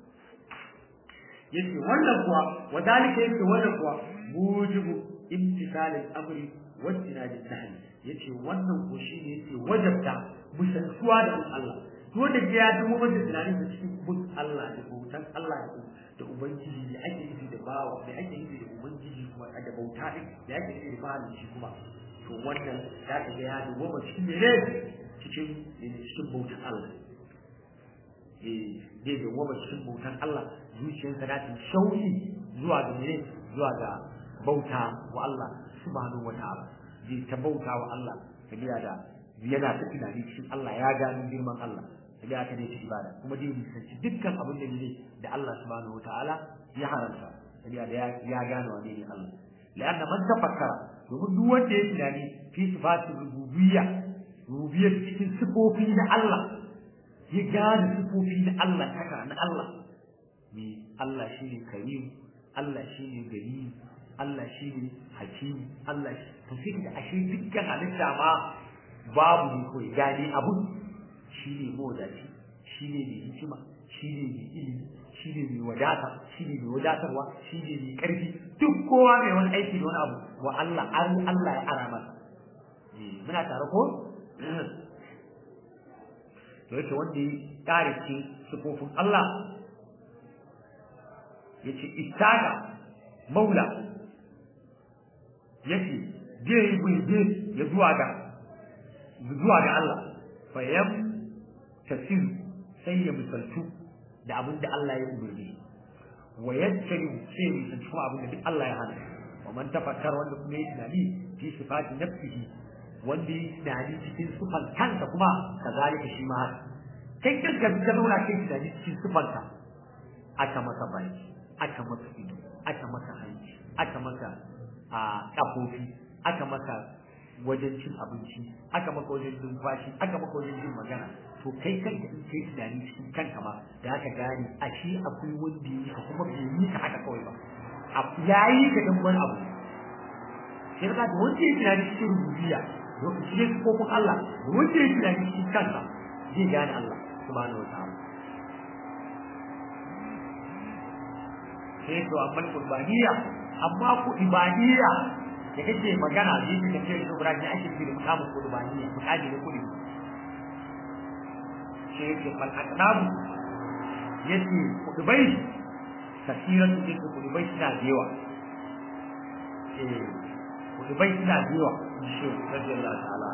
yace wannan kuwa wadalika yace wannan kuwa mujibu imtisalil amri wa tinadin nahy yace wannan ko shine yace wajabta musantuwa da Allah to da ya dubo mata tunanin da cikin bin Allah da bautan Allah da da ubangiji da ake yi da bawa da ake yi da ubangiji kuma da bauta din da ake yi da bawa shi kuma to wannan za ka ga ya dubo ba cikin ne cikin cikin bautan Allah eh zai dubo ba cikin bautan Allah zuciyarsa za ta shauki zuwa ga mene zuwa ga bauta wa Allah subhanahu wa ta'ala zai ta bauta wa Allah tabiya da yana ta tunani cikin Allah ya gano girman Allah tabiya ta ne ta ibada kuma zai nisanci dukkan abin da ne da Allah subhanahu wa ta'ala ya haramta tabiya da ya gano wa ne Allah la'anna man tafakkara domin duk wanda ya tunani fi sifatin rububiyya rububiyyar cikin sifofi na Allah ya gane sifofi na Allah haka na Allah me Allah shine karim Allah shine gani Allah shine hakim Allah to sai da ashe dukkan halitta ma babu ne kawai gane abu shine modaci shine mai hikima shine mai ilimi shine mai wadata shine mai wadatarwa shine mai karfi duk kowa mai wani aiki da wani abu wa Allah an Allah ya ara masa muna tare ko to yace wanda ya kare ce sifofin Allah yace ittaga maula yace je je ya zuwa ga zuwa ga Allah fa yam tasir sai ya misaltu da abin da Allah ya umarni wa yattari sai ya misaltu kuma abin da duk Allah ya hana wa man tafakkar wanda kuma ya tunani fi sifati nafsihi wanda ya tunani cikin sifan kansa kuma kazalika shi ma haka kai kanka ka zauna kai tunani cikin sifanka aka masa baki aka masa ido aka masa hanci aka masa a kafofi aka maka wajen cin abinci aka maka wajen numfashi aka maka wajen jin magana to kai kanka in kai tunani cikin kanka ma da aka gane a shi akwai wanda yi ka kuma bai yi ka haka kawai ba ya yi ka dan wani abu sai ka da wanda ya tunani cikin rububiyya lokaci ne kofin Allah da wanda ya tunani cikin kansa zai gane Allah subhanahu wataala sai to amma kurbaniya amma ku ibadiyya da kake magana da yake kace da Ibrahim ya ake da mukamin kurbaniya mukami ne kudi sai yake fal aqnabu yace kudubai kasiran da yake kudubai suna da yawa eh kudubai suna da yawa shi radiyallahu ta'ala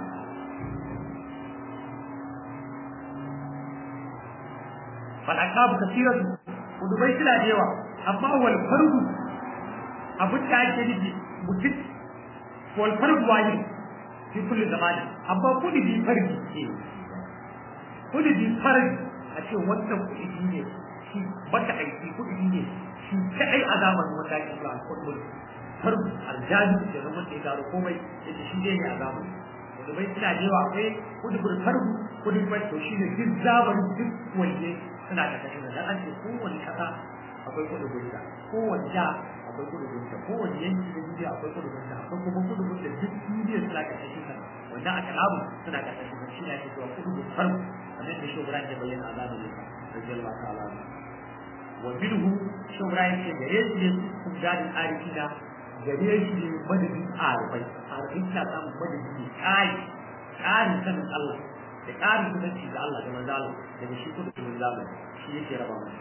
fal aqnabu kasiran kudubai suna da yawa amma wal fardu abin da ake nufi mutum wal fardu wani fi kulli zamani amma kudi bi fardi ce kudi bi fardi a ce wannan kudi ne shi baka aiki kudi ne shi kadai a zamanin wanda ake kula kudi fardu aljani da zama da ya gano komai yace shi ne a zamanin wanda bai suna da yawa akwai kudi bil fardu kudi bai to shi ne duk zamanin duk wanda suna da kashin da an ce kowane kasa akwai kudu gunta kowane ja akwai kudu gunta kowane yanki da duniya akwai kudu gunta akwai kuma kudu gunta duk duniya suna karkashin sa wanda aka labu suna karkashin sa shi ne ake cewa kudu gun farko kamar da shugran ya bayyana a zamanin sa radiyallahu ta'ala wa minhu shugran ya ce gare shi ne kun gadin arifina gare shi ne madadin arifai arifai ta samu madadin ne kai ƙarin sanin Allah da ƙarin kusanci da Allah da manzo Allah daga shi kudu gun zamani shi yake raba masa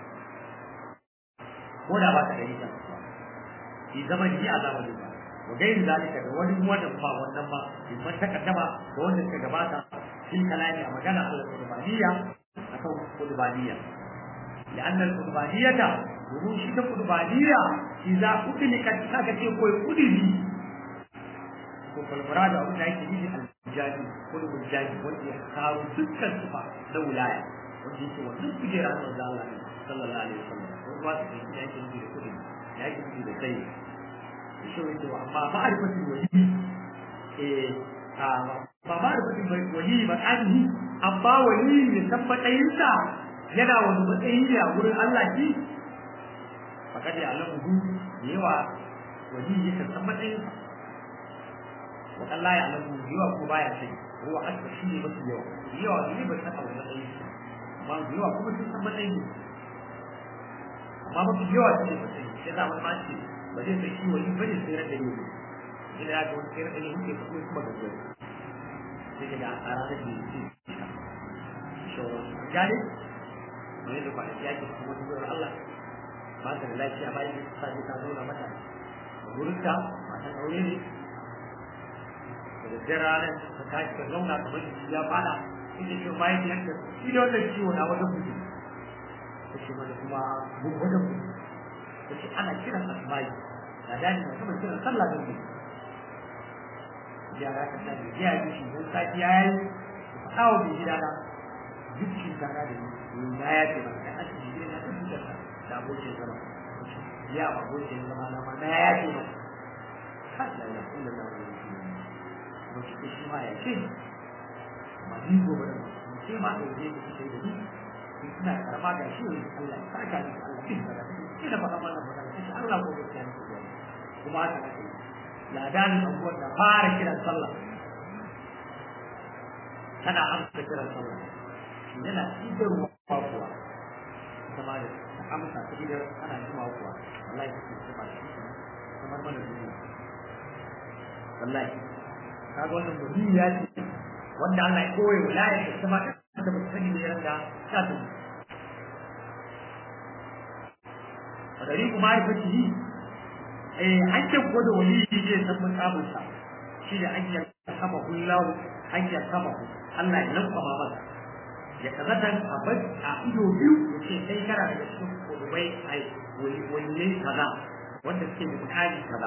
ko da ba ta da ita shi zaman ji a zamanin ba wa gairi zalika da wani wannan ba wannan ba in man takaddama da wanda suka gabata fil kalami a magana Allah qurbaniyya akan qurbaniyya لأن القربانية domin shi ta qurbaniya idza udlikat saka ce koyi kudiri ko falfara da abin da yake nufi al-jadi ko al-jadi wanda ya kawo dukkan sifa na wilaya wanda yake wannan kujera na Allah sallallahu alaihi wasallam ba su da yake nufi da kudi ya yake nufi da sai shi wanda wa amma ma'arifatin wali eh a ba ma'arifatin wali ba anhi amma wali ne san matsayinsa yana wani matsayi ne a wurin Allah shi fakad ya alamu yawa wali ya san matsayinsa wa Allah ya alamu yawa ko baya sai ruwa asba shi ne mafi yawa yawa ne ba san wani matsayi amma yawa kuma sun san matsayin amma mafi yawa shi ne mutum ya za wani mace ba zai sai shi wani bane sai ran da ne ina ya ga wani sai ran da ne muke kuma kuma da zuwa sai daga a ranar da ne shi gane ne da kwanaki yake kuma wata zuwa Allah ba ta da lafiya bayan da ta ta zauna mata wurin ta matan aure ne da daddare ranar ta tashi ta zauna kamar jiki ya fada ita ce bayan yadda shi da wannan ciwo na wajen mutum ta ce mana kuma mun wajen mutum ta ce ana kiran asma'i na dani na kuma kiran sallah da mutum yara ka sani ya yi shi don sati ya yi faɗa wa mai gida na dukkan gana da ni na ya ce maka kan asibiti ne na tabbatar da abokin zama ya abokin zama na ma na ya ce maka kan da ya kula da wani ba shi ko shi ma ya ce ma ni gobe da mu ce ma da yake kike da ni ina karama ga shi Allah ya saka ni Allah ya saka ni ina faɗa mana magana sai Allah ko ga ni kuma haka kake ladanin abubuwan da fara kiran sallah tana amsa kiran sallah yana idarwa kuwa kuma da ta amsa ta idar ana jima kuwa wallahi ta ce ba shi kamar mana duniya wallahi kaga wannan mutum ya ce wanda Allah ya koyi wilaya ta kuma da ba sani ne ran da ya ta ta a gari kuma ya fi yi eh an ce ko da wali ne san mukamin sa shi da an yi kama kullahu an yi kama Allah ya lankwama masa ya kazata a bar a ido biyu ya ce sai kana daga cikin kudubai ai waliyai kaza wanda suke da mutane kaza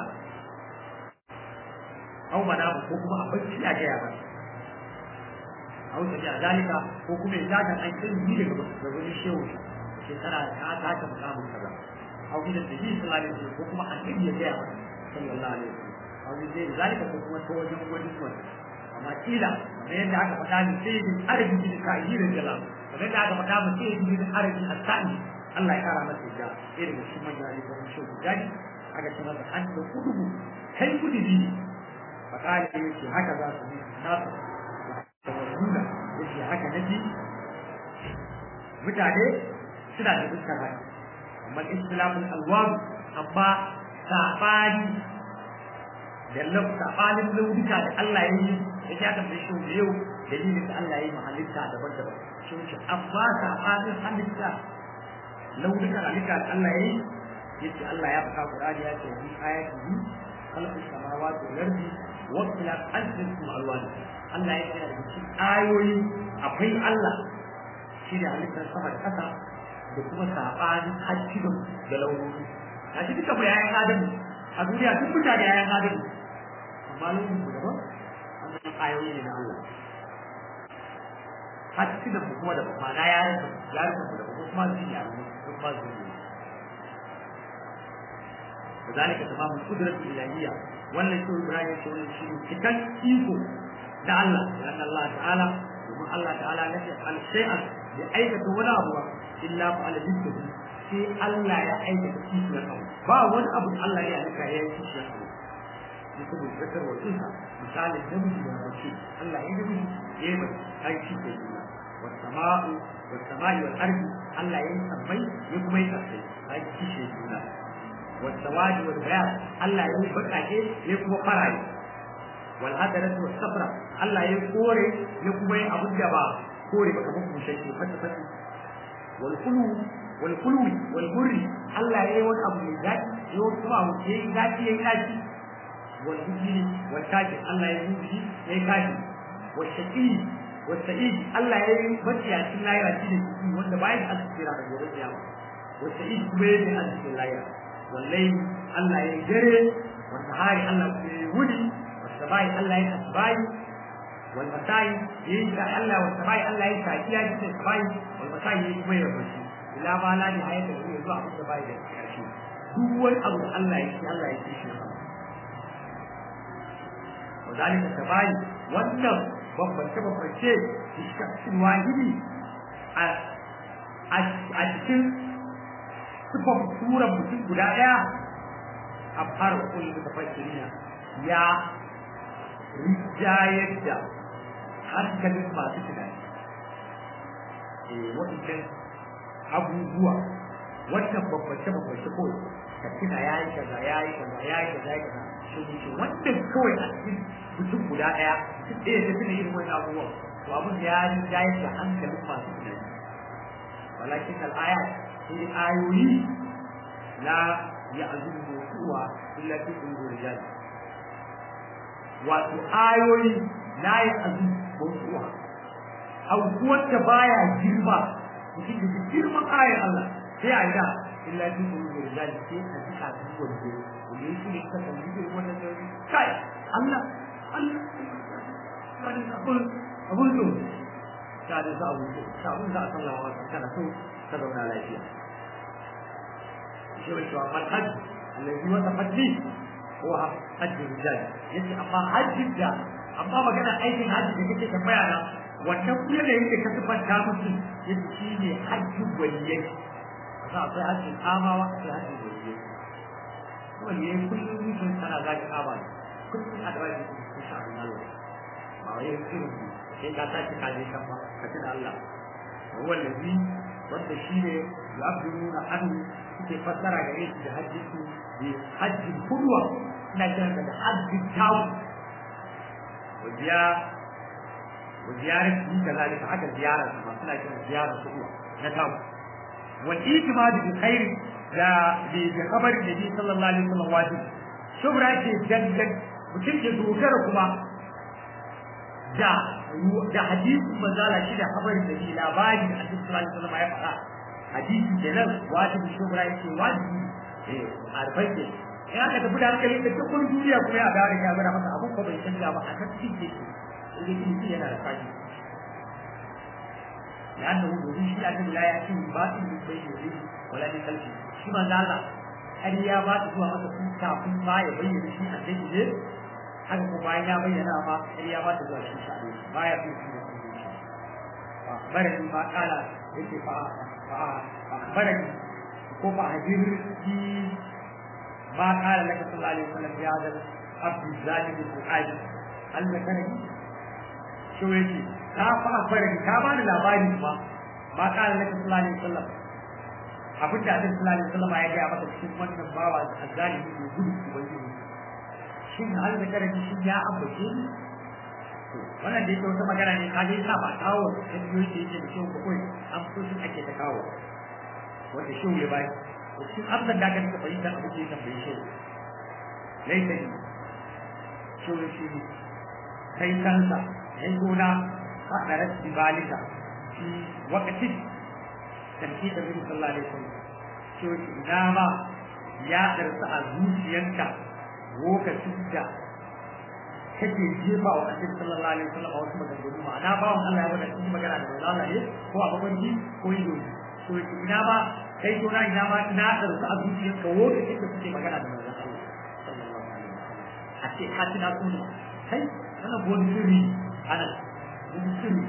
au mana ko kuma a bacci a gaya ba au ta a zalika ko kuma ya zaga an kai ni daga da wani shehu shekara ta ta ta mukamin kaza au da nabi sallallahu alaihi wasallam ko kuma annabi ya gaya ba sallallahu alaihi wasallam au da zalika ko kuma ta wajen wani wani amma kila kamar yadda aka faɗa ni sai bin arabi bin ka'i da jalal kamar yadda aka faɗa mu sai bin arabi as-sa'i Allah ya kara masa da irin shi manya ne kuma shi gani aka ce masa an da kudubu kai kudi ne fakari yake haka za su yi nasu da wasula yake haka naji mutane suna da dukkan haka amma islamul alwam amma sabani da lau sabanin launuka da Allah ya yi ya ja da shi da yau dalilin da Allah ya yi mahalitta daban-daban shi ce amma sabanin halitta launukan halitta da Allah ya yi yace Allah ya faɗa Qur'ani ya ce bi ayatihi khalaqu samawati wal ardi wa ikhtilaf alsinatikum alwan Allah ya ce da cikin ayoyi akwai Allah shi da halittar sama da ƙasa da kuma sabanin hajjin da launuka a cikin duka bayanan Adamu a duniya duk mutane yayan Adamu amma launin ku daban wannan ayoyi ne na Allah hajjin mu kuma da ma'ana yaran yaran mu da kuma zuciya yaran mu kuma zuciya وذلك تمام القدرة الإلهية ولا شو إبراهيم يقول شيء كتن إيكو ده الله لأن الله تعالى وما الله تعالى نفي على شيء لأيك ولا هو إلا فعل ذكره في الله يا أيك كيف يقول با وان أبو الله يا أيك يا كيف يقول مثل الذكر والأنثى مثال النبي والرسول الله ينبغي يبقى أي شيء يقول والسماء والسماء والأرض الله يسمي يقوم يتحسن أي شيء يقول والسواد والبياض الله يقول بقاكي يقوم قرأي والهدرة والصفرة الله يقول يقوم أبو الجبا كوري بك مكم شيء فتح فتح والقلو والقلو والبر الله يقول أبو الجاد يقول سماه يقول ذاتي يقول والبجل والكاجر الله يقول به يقول والشقي والسعيد الله يقول بطي عشان لا يرى wanda bayan arziki da gobe kiyama والسعيد kuma yake arzikin lahira والليل الله يجري والنهار الله يولي والسماء الله يسباي والمساء ينشا الله والسماء الله ينشا يا جنس السماء والمساء يجمع يبشي إلا ما لا نهاية له يزوع في السماء يكشي هو أبو الله يكشي الله يكشي وذلك السماء والنم بمبنش بمبنش الشخص الواحد a cikin sifar suran mutum guda ɗaya a fara kullum da fakiriya ya rijayar da hankalin masu tunani eh wadannan abubuwa wannan babbace babbace ko ka tuna ya yi kaza ya yi kaza ya yi kaza ya yi kaza shi ne wannan kawai a cikin mutum guda ɗaya duk ɗaya ta tuna irin wani abubuwa to abin ya rijayar da hankalin masu tunani walakin al'ayat sai ayoyi la ya azumu mawsuwa illa fi qulubi rijal wato ayoyi la ya azumu mawsuwa aw wanda baya girma mutum da girman ayar Allah sai a ga illa fi qulubi rijal sai a jika su wanda wanda yake ne ka san yi wannan da kai Allah Allah wani abun abun zo ta da za a wuce ta abun za a sallawa kana so ka zauna lafiya shi wani cewa mal hajji allazi wata hajji ko hajji rijal yace amma hajji da amma magana aikin hajji da kake tambaya na wannan kuma da yake ka tabbata musu yace shi ne hajji waliyai za akwai hajji amawa akwai hajji waliyai waliyai kullum sun sana zaki kama ne kullum a da wani insha Allah ba wai irin sai ka tashi ka je kan ba ka tuna Allah wallazi wanda shi ne ya'buduna anhu suke fassara gare shi da hajji su bi hajji kulwa ina kiran da hajji tawu wajiya wa ziyarar yi kazalika haka ziyarar su masu lafiya ziyarar su na tawo wal itimadu bi khairi da bi da kabarin da bi sallallahu alaihi wasallam wajib shubra ce dandan mutum ya dogara kuma da da hadisi manzala shi da kabarin da bi labari da hadisi sallallahu alaihi wasallam ya faɗa hadisi kenan wajibi shubra yake wajibi eh arbai ne in aka tafi da hankali da dukkan duniya kuma ya dawo da ya gwada masa abun ko bai canja ba a kan cikin ke yake yana da fashi لأنه يريد أن لا يأتي باطل من بين يديه ولا من خلفه شما زال أريا ما تسوى ما تكون كافي ما يبين شيء أن تجد haka ko bayan ya bayyana ma ƙarya ba ta zuwa shi shaɗu ba ya fi shi da kuma shi barani ma kala yake fa fa barani ko fa hajir ki ma kala laka sallallahu alaihi wasallam ya da abdu zalim al-hajj al-makani shi yake ta fa barani ta bani labari ba ma kala laka sallallahu alaihi wasallam abin da Annabi sallallahu alaihi wasallam ya ga maka cikin wannan bawa azzalimi ne gudu ubangiji shin hal da karami shin ya ambace ni wannan da yake wata magana ne ka dai sa ba kawo da biyoyi da yake da shi ko kai an so shi ake ta kawo wanda shi ya bai shi abdan da kan ka fahimta abu ke tambaye shi laita ni shi ne shi kai kansa kai gona ka da rashi balika shi wakati tanki da Nabi sallallahu alaihi wasallam shi ina ma ya darsa a zuciyanka lokacin da kake jefa wa annabi sallallahu alaihi wasallam a wasu maganganu ma'ana bawon Allah ya bada cikin magana da manzo Allah ne ko a mafarki ko ido to ina ba kai to na ina ma ina da su a zuciyar ka lokacin da kuke magana da manzo Allah sallallahu alaihi wasallam a ce hati na kuma kai wannan wani sirri ana wani sirri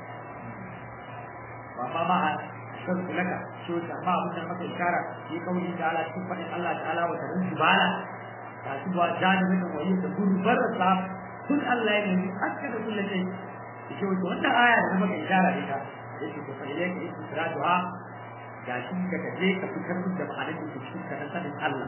ba ma ma shan kulaka so ta ma abin da maka ishara yi kauli da Allah cikin fadin Allah ta'ala wa tarin jibala kasu ba janibin da wayi da gurbarsa kun Allah ya nemi aka da kullu sai yake wato wannan aya da muka ishara da ita yake ko fa ilayka istiraduha ga shi ka taje ka fitar da ma'anar da cikin ka sanin Allah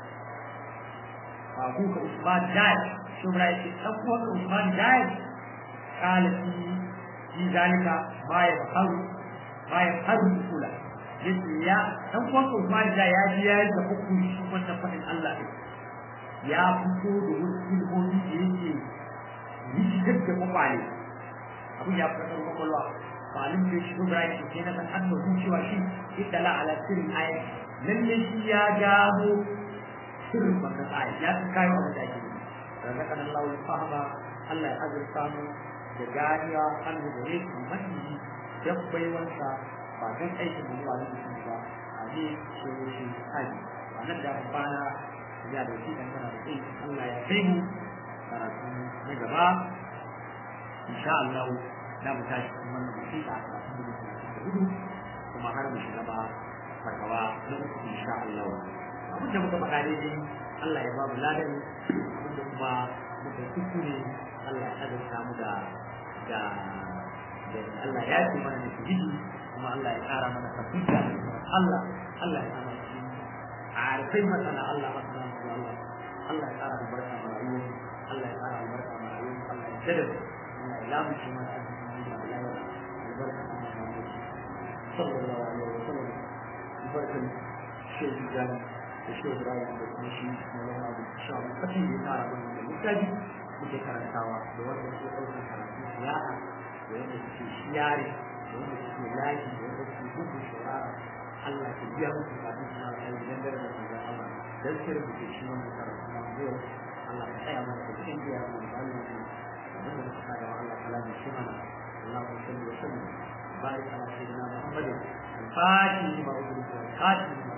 ba ku ka Usman Jai shubra yake dan ko ka Usman Jai kala fi fi zalika ma ya faru ma ya faru kula yace ya dan ko ka Usman Jai ya ji ya da hukunci wannan fadin Allah ne ya fito da wasu ilmomi da yake rikitar da kwakwale abin ya fitar da kwakwalwa malin da shi gobra ya ce na san an da cewa shi idala ala sirrin ayat lalle shi ya gano sirrin wannan ayat ya san kayo abin da ake yi daga kan Allah ya fahama Allah ya azurta mu da ganiya an da gare su mani dan baiwansa ba dan aikin da ba da shi ba a ne shi shi hali wannan da bana ya da shi dan kana da kai Allah ya kai mu karatu na gaba insha Allah za mu tashi kuma wannan musiƙa a cikin da hudu kuma har mu shiga ba farkawa na uku insha Allah abin da muka faɗa dai Allah ya ba mu ladan abin da kuma muka kuskure Allah ya azurta mu da da Allah ya ce mana da shigidi kuma Allah ya ƙara mana tabbata Allah Allah ya kama shi a arfai masana Allah masana Allah Allah ya ƙara albarka ma rayuwar Allah ya ƙara albarka ma rayuwar Allah ya jada Allah ya lamu shi mana arziki da bala'i albarka ma rayuwar sallallahu alaihi wa sallam albarkan shehu jani da shehu ibrahim da kuma shi malama da sha mu kace ne ƙara mana da littafi muke karantawa da wanda ke ɗaukar karatu siyasa da wanda suke shiyare da wanda suke layi da wanda suke gudu shawara Allah ya biya musu kafin suna kai dan dare da manzon Allah dan sai da ke shi wannan karatu na yau Allah ya tsaya mana da cikin biya mu da Allah ya abin da suka da Allah kala da shi mana Allah ya sallu wa sallu barik ala sayyidina Muhammad al-Fatih ma udri wa khatim ma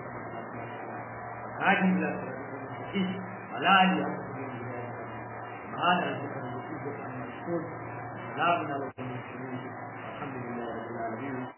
hadi ila wala ali هذا ذكر الوجود عن المشهور لا من الحمد لله رب العالمين